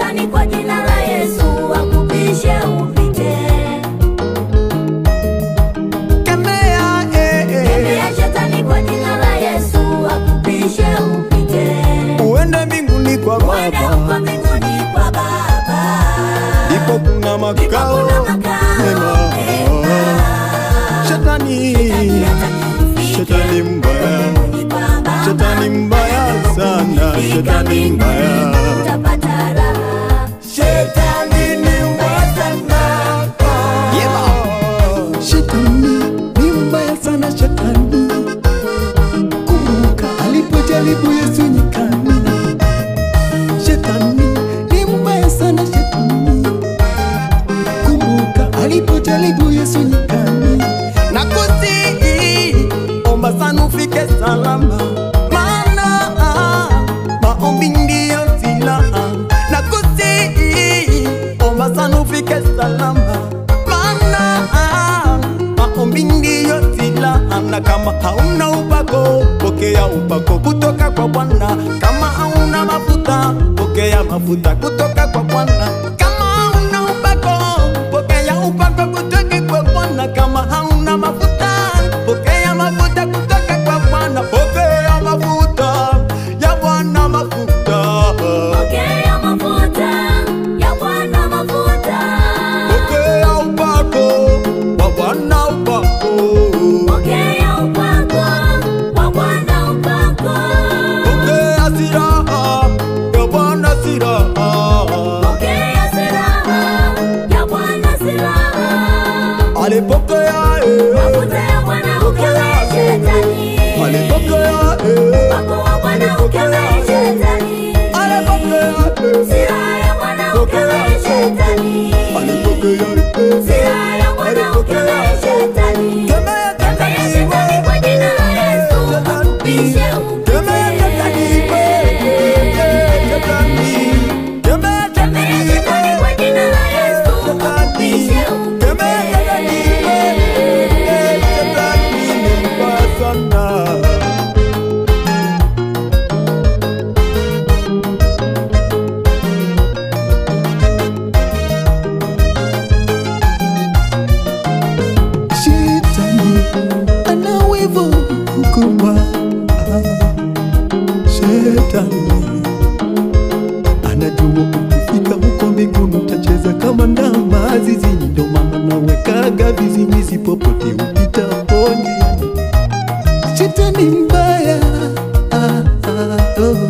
shetani kwa jina la Yesu akupishe upite. Kemea, eh, eh. Kemea shetani kwa jina la Yesu akupishe upite. Uende mbinguni kwa Uende Baba, huko mbinguni kwa Baba. ndipo kuna Ndipo makao kuna makao mema. mema. Shetani, shetani mbaya, shetani mbaya sana, shetani mbaya. Utapata raha. Shetani ni mbaya sana. Shetani ni mbaya sana, shetani. Kumbuka alipojaribu Yesu nyikani. Shetani ni mbaya sana, shetani. Kumbuka alipojaribu Yesu nyikani. Na kusihi, omba sana ufike salama, maana maombi ndiyo silaha. Na kusihi, omba sana ufike salama, maana maombi ndiyo silaha. Na kama hauna upako, pokea upako kutoka kwa Bwana. Kama hauna mafuta, pokea mafuta kutoka kwa Bwana. Kama hauna upako, pokea upako kutoka kwa Bwana. Kama hauna mafuta, pokea mafuta kutoka kwa Bwana. Pokea mafuta ya Bwana, mafuta. Pokea mafuta ya Bwana mafuta. Pokea upako wa Bwana, upako. Pokea upako wa Bwana upako. Pokea silaha ya Bwana, silaha. Pokea silaha ya Bwana silaha. Alipokea eh. Mafuta ya Bwana ukemee shetani. Alipokea eh. Upako wa Bwana ukemee shetani. Alipokea eh. Silaha ya Bwana ukemee shetani. Alipokea eh. Silaha ya Bwana ukemee shetani. Kemea Kemea shetani kwa jina la Yesu akupishe Kemea shetani upite. eh. Shetani. Kemea Kemea shetani kwa jina la Yesu akupishe Kemea shetani eh. upite. Shetani ni mbaya sana. Shetani ana wivu mkubwa. Shetani anajua ukifika huko mbinguni utacheza kama ndama zizini, ndo maana nawekaga viziwizi popote upitapo njiani. Shetani mbaya, ah, ah, oh,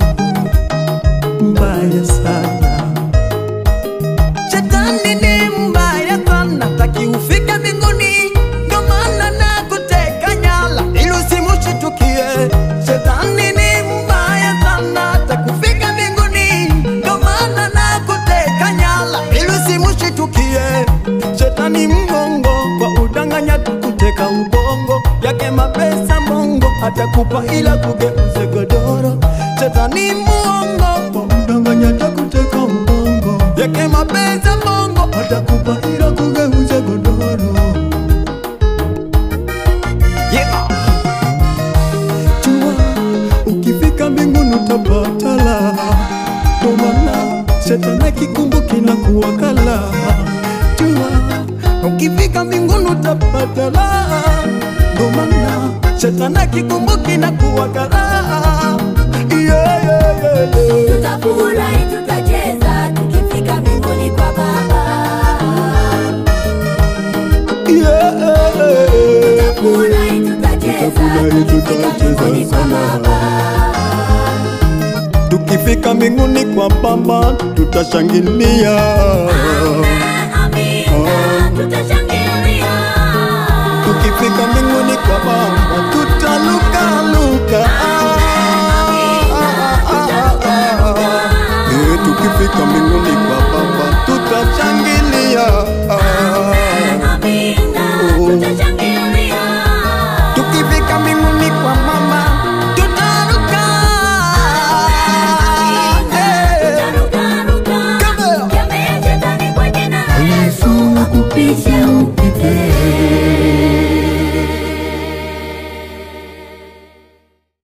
mbaya sana. Shetani ni mbaya sana, taki ufike mbinguni, ndo maana nakuteka nyara ili usimushitukie. Shetani ni mbaya sana, taki ufike mbinguni, ndo maana nakuteka nyara ili usimushitukie. Shetani mgongo kwa udanganya tukuteka ubongo yake mapesa mongo atakupa ila kugeuze godoro. Shetani muongo kwa udanganya takuteka ubongo yake mapesa mongo atakupa ila kugeuze godoro. Yeah. Jua ukifika mbinguni utapata la ndo maana shetani akikumbuki na kuwakala. Jua ukifika mbinguni utapata la ndo maana shetani akikumbuki na kuwakala. Yeah, yeah, yeah, yeah. Tutafurahi, tutacheza tukifika mbinguni kwa Baba. Yeah. Tutafurahi, tutacheza Tutafurahi, tukifika mbinguni tutacheza kwa sana. Baba. Tukifika mbinguni kwa Baba tutashangilia. Amina, tutashangilia. Tukifika mbinguni kwa Baba